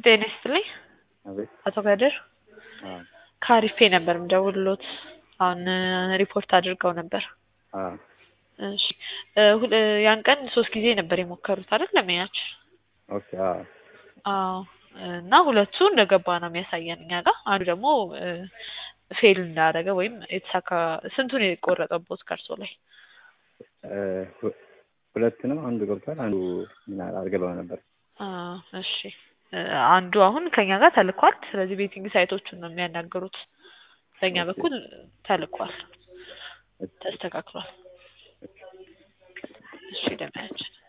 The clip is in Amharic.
ጤና ይስጥልኝ አቤት አቶ ከድር አዎ ከአሪፌ ነበር የምደውልሎት አሁን ሪፖርት አድርገው ነበር አዎ እሺ እ ሁል እ ያን ቀን ሶስት ጊዜ ነበር የሞከሩት አይደል ለመያችን ኦኬ አዎ አዎ እና ሁለቱ እንደገባ ነው የሚያሳየን እኛ ጋር አንዱ ደግሞ እ ፌል እንዳደረገ ወይም የተሳካ ስንቱን የቆረጠቦት ከእርሶ ላይ እ ሁ- ሁለት ነው አንዱ ገብቷል አንዱ ምን አልገባም ነበር አ እሺ እ አንዱ አሁን ከኛ ጋር ተልኳል ስለዚህ ቤቲንግ ሳይቶቹን ነው የሚያናግሩት በእኛ ኦኬ። በኩል ተልኳል ተስተካክሏል እሺ ደህና ያችን